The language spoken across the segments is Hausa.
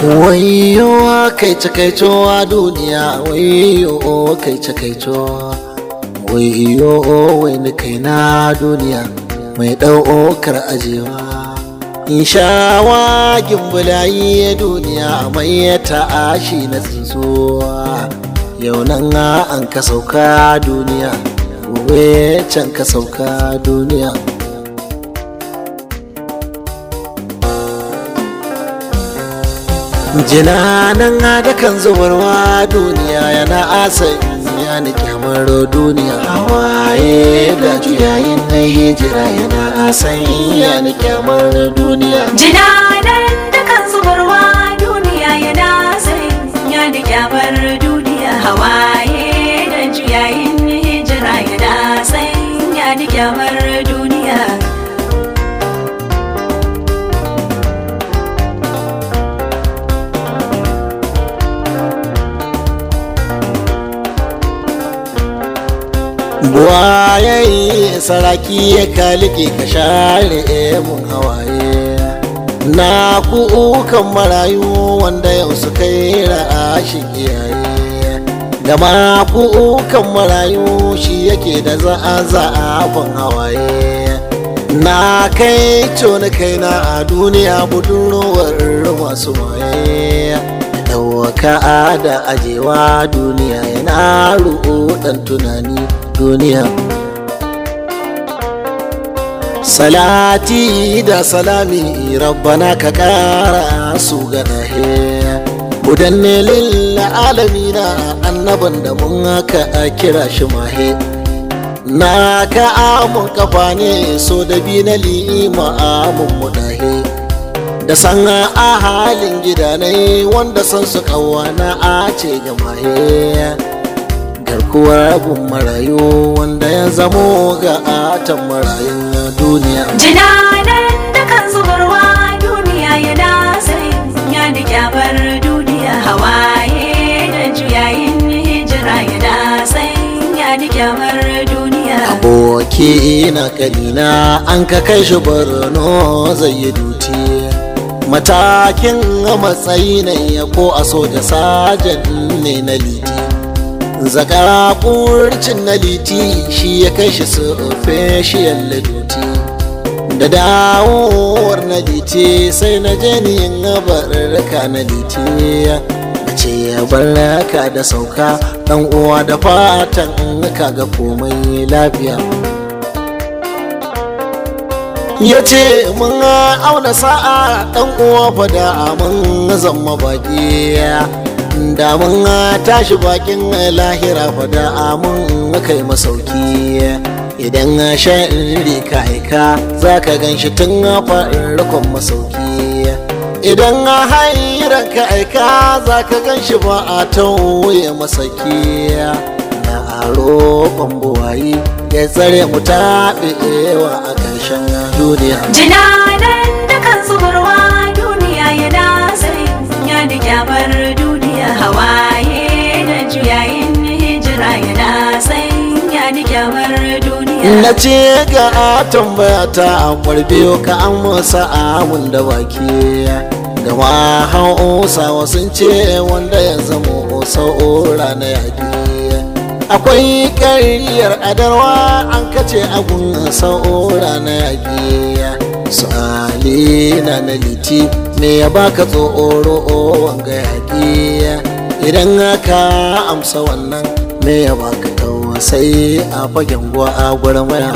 wayo kai cakaito a duniya wayo kai cakaito wayo wani kai na duniya mai ɗaukar ajewa in shawa gimbulayi duniya mai ta'ashi na tsuntsuwa yau nan an ka sauka duniya gobe can ka sauka duniya jinanan da kan zubarwa duniya yana asai ya ni kyamar duniya hawaye da juyayin na hijira yana asai ya ni kyamar duniya Jinanan da kan zubarwa duniya yana sanya da kyamar duniya hawaye da juyayin hijira yana sanya da kyamar duniya. buwaye saraki ya kalike ka share mun hawaye na kukan marayu wanda yau su kai ra'ashin iyaye da ma kukan marayu shi yake da za'a za'afin hawaye na kai coni kaina a duniya budurwar masu waye ɗauka da ajewa duniya yana ruɗan tunani duniya salati da salami rabbana ka kara su ganahe mudanne lilla alamina annaban da mun haka a kira shi mahe na ka amun kafa ne so da bi na lima amun mudahe da san a halin gidanai wanda san su kawana a ce ga mahe garkuwar abun marayu wanda ya zamo ga atan marayun duniya Jinanan da kan zubarwa duniya yana sanya da kyamar duniya hawaye da juyayin hijira yana sanya da kyamar duniya. aboki na kanina an ka kai shi borno zai yi duti matakin matsayi ne ya ko a soja sajan ne na liti zaka kurcin na liti shi ya kai shi sufeshiyar duti da dawowar na liti sai na je ni yin barka na liti ce ya barka da sauka dan uwa da fatan ka ga komai lafiya ya ce mun auna sa'a dan uwa fada mun zama baki da mun tashi bakin lahira fada mun kai masauki idan sha'iri ka aika za ka gan shi tun farkon masauki idan hairan ka aika za ka gan shi ba a tauye masaki na aro buwayi ya tsare mu taɓewa a ƙarshen duniya Jinanan da kan zubarwa duniya yana sanya da kyamar duniya hawaye da juyayin hijira yana sanya da kyamar duniya. na ce ga tambaya ta biyo ka an masa amun da baki gama hausawa sun ce wanda ya zama sa'ura na yaƙi akwai ƙaryar adarwa an kace agun sa'ura na yaƙi sa'ali na na liti me ya baka tsoro wanga yaƙi idan ka amsa wannan me ya baka sai a fagen gwa a gwarmaya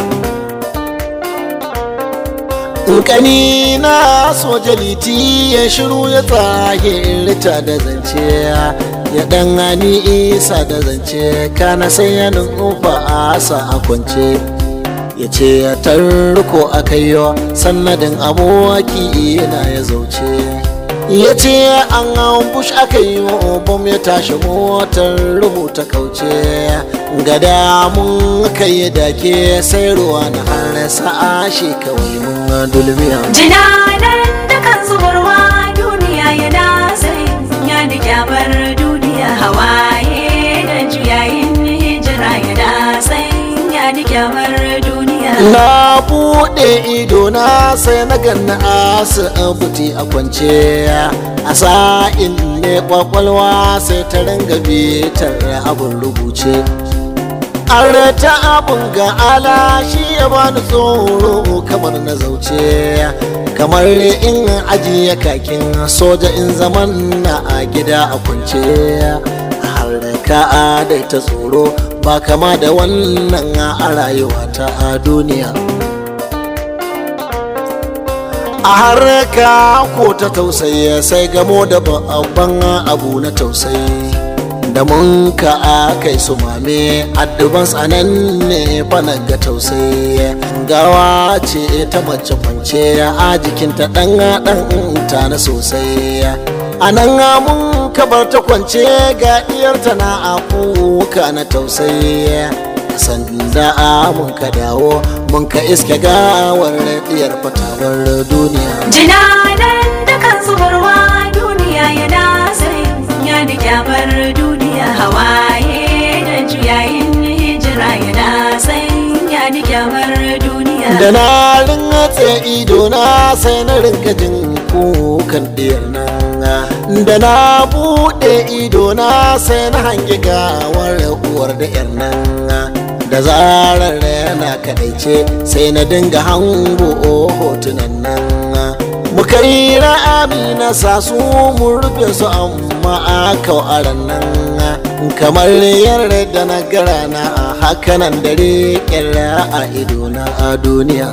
kani na soja liti ya shiru ya tsahirta da zance ya dan hani isa da zance kana sai ya nufa asa a kwance ya ce ya tarko a kaiwa sannadin abuwaki na ya zauce ya ce an bush aka yi wa bom ya tashi motar rubuta kauce gada mun kai dake sai ruwa na har sa'a shi kawai mun dulmiya Jinanan da kan zubarwa duniya yana sanya da kyamar duniya hawaye da juyayin hijira yana sanya da kyamar duniya. na buɗe buɗe ido na sai na ganna asibiti a kwance a sa'in ne kwakwalwa sai ta ringa bitar abin rubuce an ta abin ga ala shi ya bani tsoro kamar na zauce kamar in ajiye kakin soja in zaman na a gida a kwance har ka dai ta tsoro ba kama da wannan a rayuwa ta a duniya a harka ko ta tausayi sai gamo da babban abu na tausayi da mun ka kai su mame adduban tsananne bana ga tausayi gawa ce ta mace kwance a jikinta dan dan ta na sosai a nan mun kabar ta kwance ga diyarta na akuka na tausayi sanda mun ka dawo mun ka iske gawar diyar fatawar duniya jinanan da kan zubarwa duniya yana sai ya da kyamar duniya hawaye da juyayin hijira yana sai ya da kyamar duniya da na ringatse ido na sai na rinka jin kukan diyar nan da na buɗe ido na sai na hangi gawar uwar da yar nan da zarar yana kadaice sai na dinga hango hotunan nan muka yi ra'ami na sa su mun rufe su amma a kawaran nan kamar yarda na gara na hakanan dare kyarra a ido na a duniya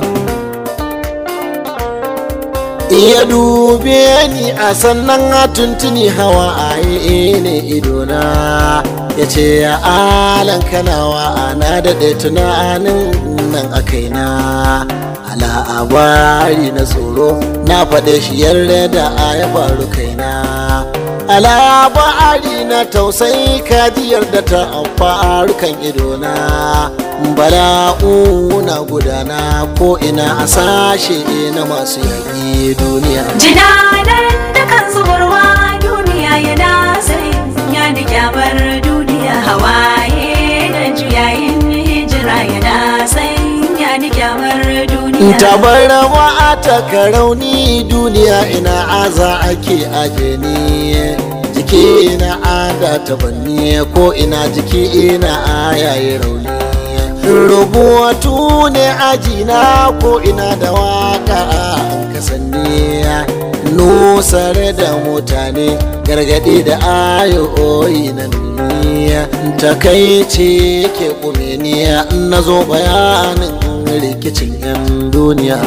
iya dube ni a sannan a tuntuni hawa a ne idona ya ce ya alan kanawa ana daɗe tunanin nan a kaina ala'abari na tsoro na faɗe shi yarda da a ya faru kaina ala'abari na tausayi kajiyar da ta faru kan idona bala'u na gudana ko ina a sashe na masu yaƙi duniya jinanan da kan zubarwa duniya yana sai ya da kyamar duniya hawaye da juyayin hijira yana sai ya da kyamar duniya tabarama ta karauni duniya ina aza ake aje ni jiki na ada ta banni ko ina jiki ina ayayi rauni rubutu ne ajina ko ina da waka an kasanni nusar da mutane gargadi da ayoyi na duniya takaici ke kumeniya na zo bayanin rikicin 'yan duniya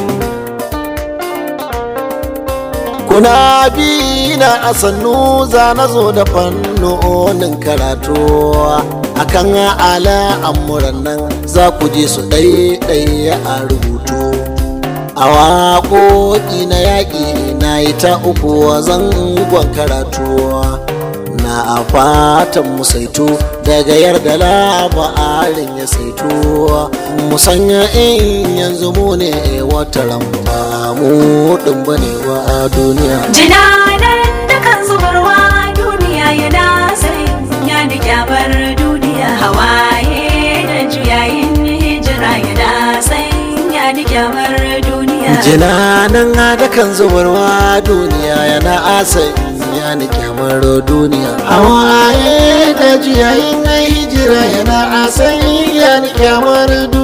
kuna bi na asannu za na zo da fannonin karatu akan ala amuran nan za ku ji su ɗaiɗaya a rubutu a waƙoƙi na yaƙi na yi ta uku zangon karatu na a fatan mu saito daga yarda labarin ya saito musanya in yanzu mu ne wata ramba mu ɗin bane wa duniya jinanan da kan zubarwa duniya yana sai ya da kyamar duniya hawaye da juyayin hijira yana sai ya da kyamar duniya jinanan da kan zubarwa duniya yana asai ya ni kyamar duniya hawaye da juyayin hijira yana asai ya ni kyamar duniya